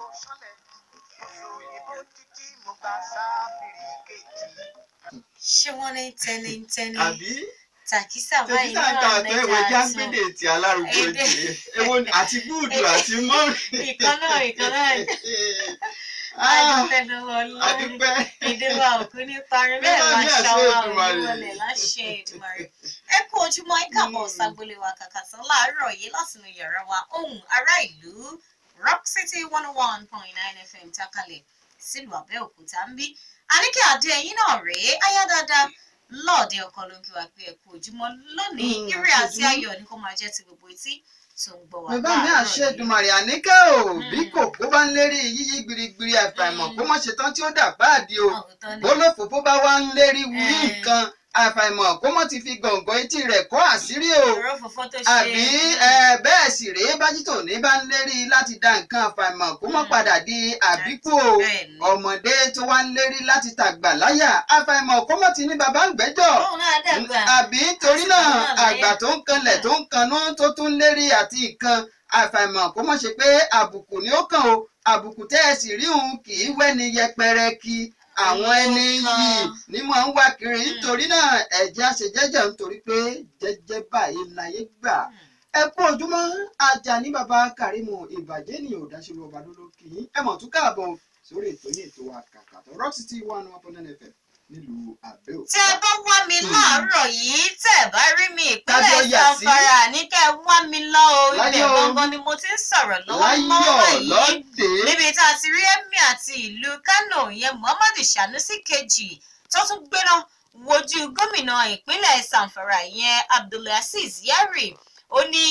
sọlẹ̀ oṣù òyìnbó títí mo gba sáfìrì kejì. ṣé wọ́n ní tẹnitẹni àbí tàkísà tẹ̀sí báyìí náà náà ta àtọ́ ìwé lẹ́ka tún jágbédè tí alárùkọ Èdè. jì ewo ni- àti gúùdù àti mọ́rin. ìkan náà ìkan náà Ah, adúpẹ́ lọ́wọ́ Ọlọ́run àdúpẹ́. èdè wa ò kú ní parí bẹ́ẹ̀ Nígbà máa ní àṣẹ ṣàwọn Èdùmàrè. òníwọlẹ̀ láṣẹ Èdùmàrè ẹ kú ojúmọ́ ẹ káàbọ̀ Mm. ságbélé wa kàkà tán láàárọ̀ yìí látinú yàrá wa ohùn ará ìlú Rock City one oh one point nine FM tákàlẹ̀ sílùú Abẹ́òkúta ń bí àníkẹ́ àdé ẹ̀yìn náà rèé ayá dáadáa lọ́ọ̀dẹ ọkọ ló ń kí wa pé ẹ kú ojúmọ́ lónìí Mm, ire àti ojúmọ́. ayọ̀ ni kó máa jẹ́ ti gbogbo etí tó ń gbọ́ wa bàbá mi láàárọ̀ àṣẹ yìí. Èdùmàrè àníkẹ́ o Mm. bí kòkó bá ń lérí yíyí gbirigbiri àfàìmọ̀ Mm. kó má ṣe tán tí ó dà páàdì o Ọ̀tọ̀ ni. bólófòfó bá wá ń lérí wí Eh. nǹkan àfàìmọ̀ kó má ti fi gàngàn etí rẹ̀ kọ́ àṣírí o ọ̀rọ̀ fòfó tó ṣe àbí ẹ, bẹ́ẹ̀ sì rèé bájítò ní bá ń lérí láti da nǹkan àfàìmọ̀ kó má Mm. padà di àbíkú o Bẹ́ẹ̀ ni. ọmọdé tó wá ń lérí láti tàgbà láyà àfàìmọ̀ kó má ti ní bàbá ń gbẹ́jọ́ Òun náà dàgbà. àbí torí náà Àsìkò náà láyà. àgbà tó ń kanlẹ̀ tó ń kanú tó tún ń lérí àti nǹkan àfàìmọ̀ kó má ṣe pé àbùkù ni ó kàn o àbùkù tẹ́ ẹ sì rí òun kì í wẹ́ni yẹpẹrẹ kí àwọn ẹni Èyí ó yìí kan. ni mò ń wá kiri nítorí náà ẹ̀jẹ̀ àṣejẹ́jẹ́ nítorí pé jẹ́jẹ́ báyìí láyé gbà ẹ kú ojúmọ́ ajá ní baba Karimu ìbàjẹ́ ni ò dáṣẹ́lú ọba lóló kì í ẹ mọ̀ tún káàbọ̀ sórí ètò yìí ètò wa kàkà tó Rock City one one point nine FM nílùú Abẹ́òkúta. tẹ́ ẹ bá wá mi láàárọ̀ yìí tẹ́ ẹ bá rí mi Kájọ ìpínlẹ̀ yà sí. Zamfara ní kẹ́ ẹ wá mi lọ o ibẹ̀ Láyọ̀. gangan ni mo ti ń sọ̀rọ̀ lọ́wọ́lọ́wọ́ láyọ̀ yìí lọ́dẹ̀. níbi tá a ti rí Emir àti ìlú Kano ìyẹn Muhammadu Sanusi kejì tó tún gbéná wojú gómìnà ìpínlẹ̀ Zamfara ìyẹn Abdulaziz Yari ó ní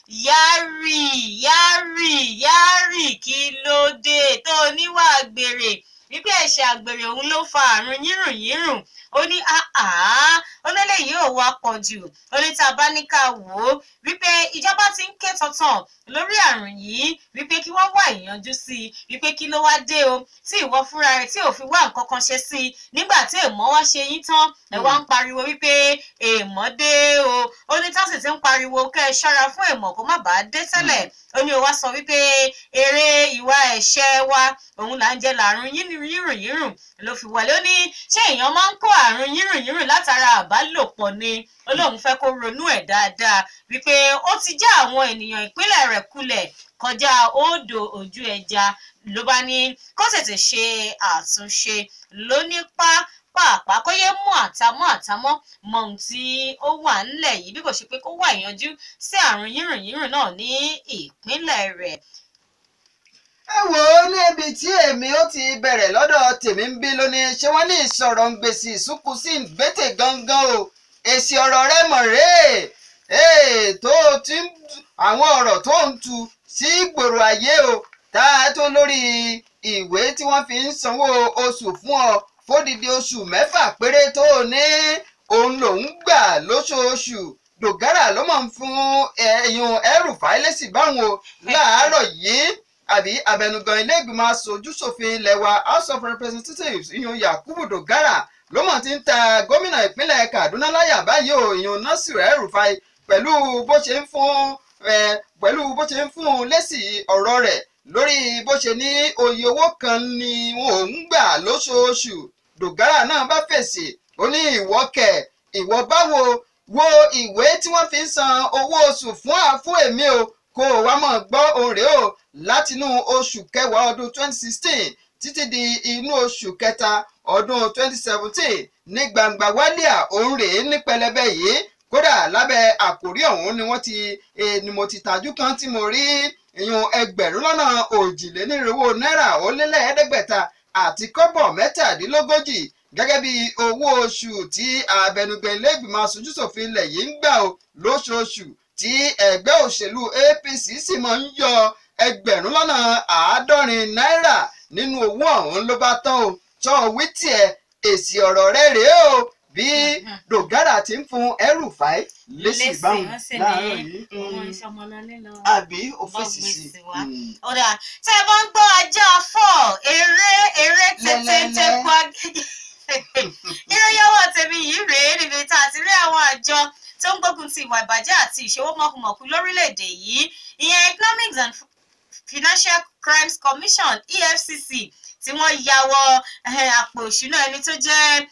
Yari Yari Yari kí ló dé tó níwà gbèrè wípé ẹ̀ṣẹ̀ àgbèrè òun ló fa àrùn yírùnyírùn ó ní àá ó lélẹ̀ yìí ò wá pọ̀ jù ó ní tá a bá ní ká wò ó wípé ìjọba ti ń ké tọ̀tàn lórí àrùn yìí wípé kí wọ́n wá ìyanjú sí i wípé kí ló wá dé o tí ìwọ fúnra rẹ̀ tí ò fi wá nǹkan kan ṣe sí i nígbà tí èèmọ̀ wá ṣe yín tán ẹ wá ń pariwo wípé èèmọ̀ dé o ó ní tá sì ti ń pariwo kẹ́ ẹ ṣọ́ra fún èèmọ̀ kó má bàa dé tẹ́lẹ̀ ó ní o wá sọ wípé eré ìwà ẹ̀ṣẹ̀ wa òun là ń jẹ làrùn yírùnyírùn ló fi wọlé ó ní ṣé èèyàn máa ń kó àrùn yírùnyírùn látara àbálòpọ̀ ni ó lóun fẹ́ kó ronú ẹ̀ dáadáa wípé ó ti já àwọn ènìyàn ìpínlẹ̀ rẹ̀ kulẹ̀ kọjá odò ojú ẹja ló bá ní kó tètè ṣe àtúnṣe ló ní pàápàá kó yé mú àtàmọ́ àtàmọ́ mọ ohun tí ó wà ńlẹ̀ yìí bí kò ṣe pé kó wà ìyanjú sí àrùn yírùnyírùn náà ní ìpínlẹ̀ rẹ̀ ẹ wò ó níbi tí èmi ó ti bẹ̀rẹ̀ lọ́dọ̀ tèmi ń bí lónìí ṣé wọ́n ní ìsọ̀rọ̀ ń gbèsè ìsúnkù sí ìgbésẹ̀ gangan o èsì ọ̀rọ̀ rẹ mọ̀ rèé ee tó o ti ń àwọn ọ̀rọ̀ tó ń tu sí gbòòrò ayé o tá a tó lórí ìwé tí wọ́n fi ń sanwó oṣù fún ọ fódìdí oṣù mẹ́fà péré tó o ní òun lòún gbà lóṣooṣù dògárà ló mọ̀ ń fún ẹ̀yùn ẹrù fáìlẹ́sì báwọn o láàárọ̀ yìí àbí abẹnugan ilé ìgbìmọ̀ aṣojúṣòfin ilẹ̀ wa house of representatives ìyún yakubu dogara ló mọ̀ ti ń ta gómìnà ìpínlẹ̀ kaduna láyà báyìí o ìyún nasir el-rufai pẹ̀lú bó ṣe ń fún ẹ pẹ̀lú bó ṣe ń fún un lésì ọ̀rọ̀ rẹ̀ lórí bó ṣe ní oye owó kan ni òun gbà lóṣooṣù dogara náà bá fèsì ó ní ìwọ kẹ̀ ìwọ báwo wo ìwé tí wọ́n fi ń san owó oṣù fún àfún èmi o kó o wá mọ̀ gbọ́ òun rèé o látinú oṣù kẹwàá ọdún 2016 títí di inú oṣù kẹta ọdún 2017 ní gbangba wálíà òun rèé ní pẹlẹbẹ yìí kódà lábẹ́ àkórí ọ̀hún ni wọ́n ti eh, ni mo ti tajú kan tí mo rí ìyún ẹgbẹ̀rún lọ́nà òjìlénírínwó náírà ó lé lẹ́ẹ̀ẹ́dẹ́gbẹ̀ta àti kọ́bọ̀ mẹ́tàdínlógójì gẹ́gẹ́ bí owó oṣù tí abẹnugan ilé ìgbìmọ̀ aṣojúṣòfin ilẹ̀ yìí ń gbà ó lóṣooṣù tí ẹgbẹ́ òṣèlú APC sì máa ń yọ ẹgbẹ̀rún lọ́nà àádọ́rin náírà nínú owó ọ̀hún ló bá tán o tọ́ wí tiẹ̀ èsì ọ̀rọ̀ rẹ̀ rèé o bí dogara ti ń fún El-Rufai lésì báwọn láàárọ̀ yìí àbí ọ́fíìsì sí i. ọ̀dà tẹ́ ẹ bá ń gbọ́ ajá fọ́ eré eré tètè Lẹ́lẹ́lẹ́. pa ìròyìn ọwọ́ tèmi yìí rèé níbi tá a ti rí àwọn àjọ tó ń gbógun ti ìwà ìbàjẹ́ àti ìṣòwò mọ̀kùmọ̀kù lórílẹ̀‐èdè yìí ìyẹn economics and financial crimes commission efcc tí wọ́n ya wọ eh, àpò òṣùnà ẹni tó jẹ́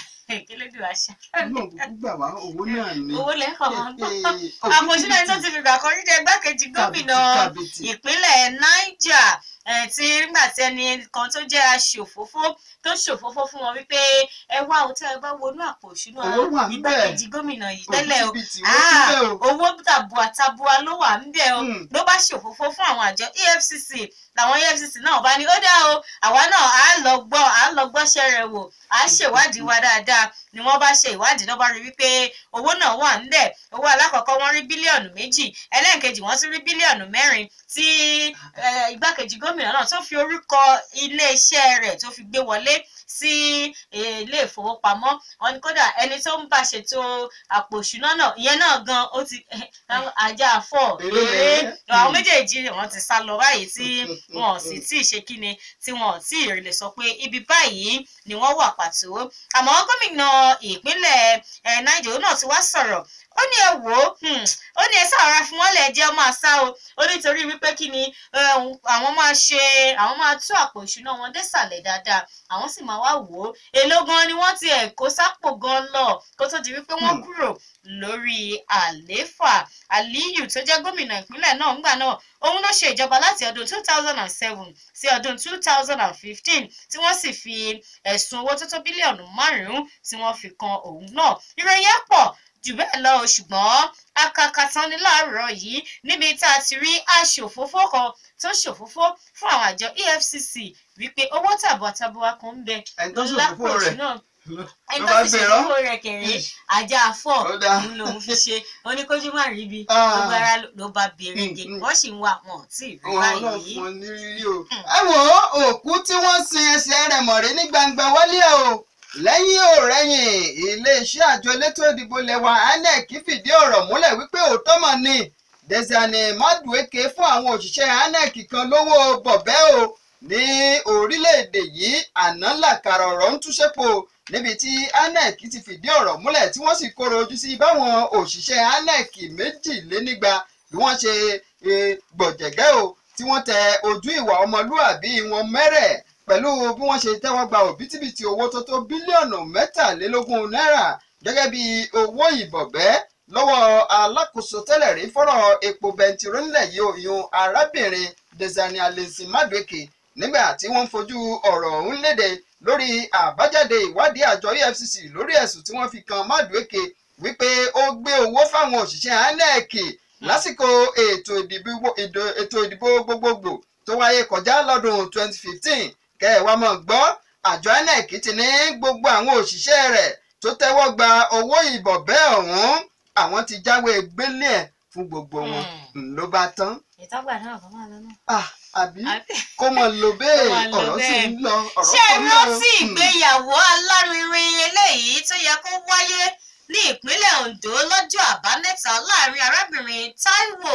kílódé àṣà náà kúkú gbà wá owó náà ni. owó lẹ́kọ̀ọ́ wọn gbọ́ Eh, eh, àpò òṣùnà ẹni tó ti fìgbà kan rí jẹ́ igbákejì gómìnà kàbìtì. ìpínlẹ̀ niger eh, tí nígbà tí ẹni kan tó jẹ́ aṣòfófó tó ṣòfófó fún wọn wípé ẹ wá o tẹ́ ẹ bá wọnú àpò òṣùnà Owó wà ńbẹ̀. igbákejì gómìnà yìí tẹ́lẹ̀ o Òbítíbitì Ah, owó síbẹ̀ o. owó tabua tabua ló wà ńbẹ̀ o Hmm. ló bá ṣòfófó fún àwọn àjọ efcc làwọn efcc náà bá ní ó dá o àwa náà á lọ gbọ́ á lọ gbọ́ṣẹ́ rẹ̀ wò á ṣèwádìí wa dáadáa ni wọ́n bá ṣe ìwádìí ló bá rí wípé owó náà wà ńbẹ̀ owó alákọ̀ọ́kọ́ wọ́n rí bílíọ̀nù méjì ẹlẹ́ẹ̀kejì wọ́n tún rí bílíọ̀nù mẹ́rin tí eh, igbákejì gómìnà náà tó fi orúkọ iléeṣẹ́ rẹ̀ tó fi gbé wọlé sí eh, ilé ìfowópamọ́ wọn ni kódà ẹni tó ń bá ṣètò àpò òṣùná náà ìyẹn náà gan ó ti ajá àfọ̀ Èrè eré rẹ̀. àwọn méjèèjì wọn ti sá lọ báyìí tí wọn ò sì tí ì ṣe kíni tí wọn ò tí ì lè sọ pé ibi báyìí ni wọ́n wà pàtó àmọ́ gómìnà ìpínlẹ̀ eh, niger náà ti wá sọ̀rọ̀ ó ní ẹ wò ó hmm, ó ní ẹ sára fún wọn lẹ jẹ máa sá o ó nítorí wípé kí ni eh, àwọn máa ṣe àwọn máa tú àpò ìṣúná wọn désàlẹ̀ dáadáa àwọn sì máa wá wò ó èló gan ni wọ́n ti ẹ̀ kó sápò gan lọ kó tó di wípé wọ́n Hmm. kúrò lórí àlééfà aliyu tó jẹ́ gómìnà ìpínlẹ̀ náà ńgbà náà òun ló ṣe ìjọba láti ọdún two thousand and seven sí ọdún two thousand and fifteen tí wọ́n sì fi ẹ̀sùn owó tó tó bílíọ̀nù márùn-ún tí wọ́n fi kan òun náà ìròyìn ẹ̀ pọ̀ jù bẹ́ẹ̀ lọ o, ṣùgbọ́n akakatan ní láàárọ̀ yìí níbi tá a ti rí aṣòfófó kan tó ṣòfófó fún àwọn àjọ efcc wípé owó tàbọ̀tàbọ̀ kan ń bẹ ẹni tó lápò ṣòfófó rẹ̀ náà ló ẹni bá tó fi gbé rán. ṣòfófó rẹ̀ kẹ̀rẹ́ ajá afọ́ Ó dáa. òun lòun fi ṣe oníkójú má rí bi Ah. gbogbo ara ló bá bèrègè Mm, mm. wọ́n sì ń wá wọn ò tí ì rí Àwọn náà báyìí. fún ọ ní rírí o. ẹ wò ó òkú tí wọ́n sin ẹsẹ̀ rẹ̀ mọ̀rẹ́ ní gbangba wálé o lẹ́yìn òrẹ́yìn iléeṣẹ́ àjọ elétò ìdìbò lẹ́wà inec fìdí ọ̀rọ̀ múlẹ̀ wípé òótọ́ mọ̀ ni Désiré Madueke fún àwọn òṣìṣẹ́ inec kan lówó bọ̀bẹ́ o ní orílẹ̀-èdè yìí àná làkàrà ọ̀rọ̀ ń túṣẹ́pọ̀ níbi tí inec ti fìdí ọ̀rọ̀ múlẹ̀ tí wọ́n sì kóró ojú sí báwọn òṣìṣẹ́ inec méjìlénígba bí wọ́n ṣe eh, gbọ̀jẹ̀gẹ́ o tí wọ́n tẹ ojú ìwà ọmọlúàbí wọn mẹ́rẹ̀ pẹ̀lú bí wọ́n ṣe tẹ́wọ́ gba òbítíbitì owó tó tó bílíọ̀nù mẹ́tàlélógún náírà gẹ́gẹ́ bí owó ìbọ̀bẹ́ lọ́wọ́ alákòóso tẹ́lẹ̀ rí fọ́rọ̀ epo bẹntiró nílẹ̀ yìí o ìyún arábìnrin Désiré Alẹ́sìn Madueke nígbà tí wọ́n ń fojú ọ̀rọ̀ ọ̀hún léde lórí àbájáde ìwádìí àjọ EFCC lórí ẹ̀sùn tí wọ́n fi kan Madueke wípé ó gbé owó fáwọn òṣìṣẹ́ INEC lásìkò ètò ìdìbò ìdò- ètò ìdìbò gbogbogbò tó wáyé kọjá lọ́dún 2015 kẹwàá mọ̀ gbọ́ àjọ INEC ti ní gbogbo àwọn òṣìṣẹ́ rẹ̀ tó tẹ́wọ́ gba owó ìbọ̀bẹ́ ọ̀hún àwọn ti jáwé gbélé ẹ̀ fún gbogbo wọn Hmm. ló bá tán ìtọ́gbà náà kọ́ máa lọ náà. Ah, àbí Àbí? kó mọ̀ lò bẹ́ẹ̀ Kó máa lọ ọ̀rọ̀ sì bẹ́ẹ̀. ń lọ ọ̀rọ̀ ṣé ẹ kan náà. rántí ìgbéyàwó alárinrin eléyìí tó yẹ kó wáyé ní ìpínlẹ̀ Ondo lọ́jọ́ àbámẹ́ta láàrin arábìnrin Táíwò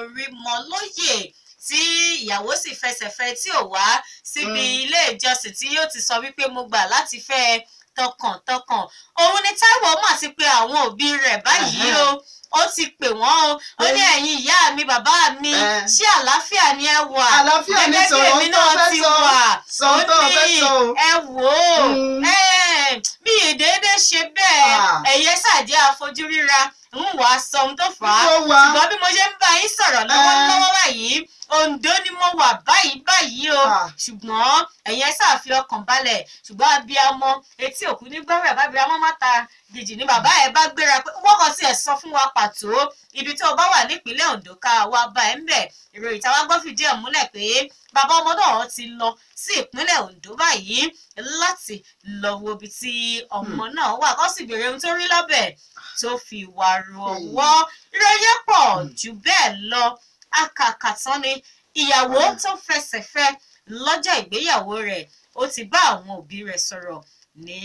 Orímọlóyè tí ìyàwó sì fẹsẹ̀fẹ́ tí ò wá síbi Mm. ilé ìjọsìn tí yóò ti sọ wípé mo gbà láti fẹ́ ẹ tọkàntọkàn òun ni Táíwò mà ti pe àwọn òbí rẹ̀ báyìí o ó ti pè wọ́n o ó ní Eh. ẹ̀yin ìyá mi bàbá mi Eh. ṣé àlàáfíà ni ẹ wà Àlàáfíà ni gẹ́gẹ́ bí sọ̀rọ̀ èmi tó náà fẹ́ ti sọ. wà Sọ tó ó fẹ́ ní sọ o. ẹ wò ó Mm. ẹ, mi ì déédé ṣe bẹ́ẹ̀ Ah. ẹ̀yẹ ṣàjẹ́ àfojú ríra ń wàá sọ ohun tó fà á Ó wà. ṣùgbọ́n bí mo ṣe ń bá yín sọ̀rọ̀ lọ́wọ́lọ́wọ́ báyìí Oǹdó ni mo wà báyìí báyìí o Ah. ṣùgbọ́n ẹ̀yẹ ṣàfi ọkàn balẹ̀ ṣùgbọ́n abiyamọ etí òkú ní gbọ́rọ̀ bá abiyamọ má ta gidi ní bàbá ẹ̀ bá gbéra pé wọ́n kàn tiẹ̀ sọ fún wa pàtó ibi tó o bá wà nípínlẹ̀ Oǹdó ká wa bá ẹ̀ ń bẹ̀ ìròyìn táwa gbọ́ fìdí ẹ̀ múlẹ̀ pé bàbá ọmọ náà ti lọ sí ìpínlẹ̀ Oǹdó báyìí láti lọ wo ibi tí ọmọ náà wà kó sì béèrè ohun tó rí lọ́bẹ̀ tó fi wà ru ọwọ́ ìròyìn pọ̀ jù bẹ́ẹ̀ lọ akàkàtán ni ìyàwó tó fẹsẹ̀ fẹ́ lọ́jọ́ ìgbéyàwó rẹ̀ ó ti bá àwọn òbí rẹ̀ sọ̀rọ̀ ní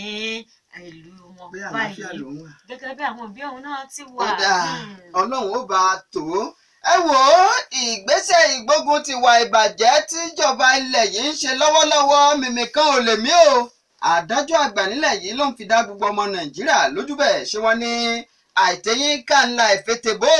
ìlú wọn bí àlàáfíà báyìí ló ń wà. gẹ́gẹ́ bí àwọn òbí òun náà ti wà. ó dáa Hmm. ọlọ́run ó bá a tó. ẹ wò ó ìgbésẹ̀ ìgbógun ti wà ìbàjẹ́ tíjọba ilẹ̀ yìí ń ṣe lọ́wọ́lọ́wọ́ mímì kan ò lè mí o. àdájọ́ àgbà nílẹ̀ yìí ló ń fi dá gbogbo ọmọ nàìjíríà lójú bẹ́ẹ̀ ṣé wọ́n ní àìtẹ́yìn kàńlá ìfètèbó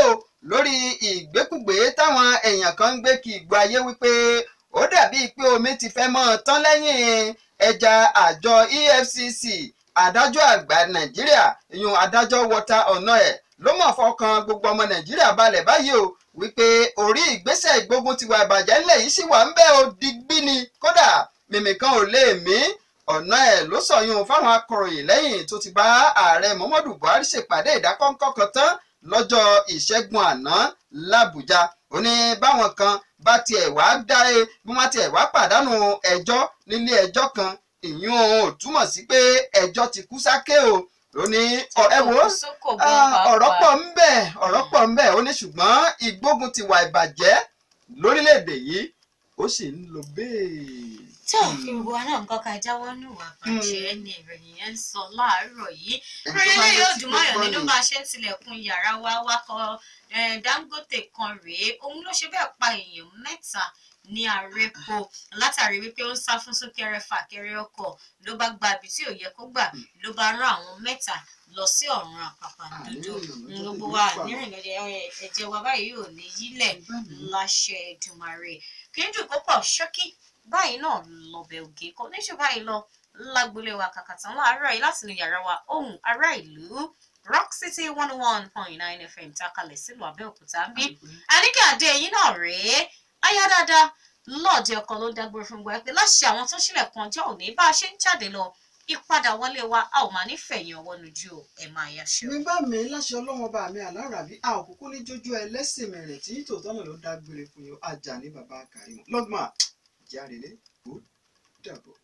lórí ìgbékùgbé táwọn èèyàn kan ń gbé kí ìgbó ayé wípé ó dàbí pé omi ti fẹ́ mọ́ ọ tán lẹ́yìn ẹja àjọ EFCC adájọ́ àgbà nàìjíríà ìyún adájọ́ wọta ọ̀nà ẹ̀ ló mọ̀ fọkàn gbogbo ọmọ nàìjíríà balẹ̀ báyìí o wípé orí ìgbésẹ̀ ìgbógun tiwa ìbàjẹ́ ńlẹ̀ yìí sì wà ń bẹ́ o digbí ni kódà mímì kan ò lè mí ọ̀nà ẹ̀ ló sọ̀yún fáwọn akọ̀ròyìn lẹ́yìn tó ti bá ààrẹ muhammadu buhari ṣèpàdé ìdákọ́ńkọ́ kan tán lọ́jọ́ ìṣẹ́gun àná làbújá ó ní báwọn kan bá tiẹ̀ wá dáre bí wọ́n tiẹ̀ wá pàdánù ẹjọ́ nílé ẹjọ́ kan ìyún ò túmọ̀ sí pé ẹjọ́ ti kú sáké o ó ní ẹ wò ó ọ̀rọ̀ pọ̀ ń bẹ ọ̀rọ̀ pọ̀ ń bẹ ó ní ṣùgbọ́n ìgbógun ti wà ìbàjẹ́ lórílẹ̀‐èdè yìí ó sì ń lọ bẹ́ẹ̀. tí ò fi gbogbo wa náà nǹkan ká jáwọ́ nù wá bàjẹ́ ni ìròyìn yẹn ń sọ láàárọ̀ yìí rẹ́lẹ́ yóò dùn mọ́yàn nínú bá a ṣe ń tilẹ̀kùn yàrá wa wakọ̀ Dangote kan rèé òun ló ṣe bẹ́ẹ̀ pa èèyàn mẹ́ta ní àrèpo látàrí wípé ó ń sá fún súnkẹrẹ fàkẹrẹ ọkọ̀ ló bá gba ibi tí ò yẹ kó gbà ló bá rán àwọn mẹ́ta lọ sí ọ̀run àpàpàǹdodo gbogbo wa nírìn ẹ̀jẹ̀ wa báyìí ò ní yílẹ̀ láṣẹ Èdùmàrè kì í dùn kó pọ̀ ṣókí báyìí náà lọ́bẹ̀ ògè kò ní ṣe báyìí lọ lágbolé wa kàkà tán láàárọ̀ yìí láti inú yàrá wa ohùn ará ìlú rock city one one point nine fm takalẹ̀ sílùú abẹ́òkúta ń bí àníkẹ́ àdé yìí náà rèé ayá dáadáa lọ́ọ̀dẹ ọkọ ló dágbére fún gbọ́ pé láṣẹ àwọn tó ṣílẹ̀kùn ọjọ́ òní bá a ṣe ń jáde lọ ìpadà wọlé wa a ò máa nífẹ̀yìn ọwọ́ lójú ẹ̀ máa yaṣọ. mi bá mi láṣẹ ọlọ́wọ́n bá mi àlárabí a ò kúkú ní jójú ẹlẹ́sìn mẹ́rin tí tòótọ́ náà ló dágbére fún yọ ajá ní bàbá Kàrímù lọ́gbọ̀n àjàrèlé ó dàbọ̀.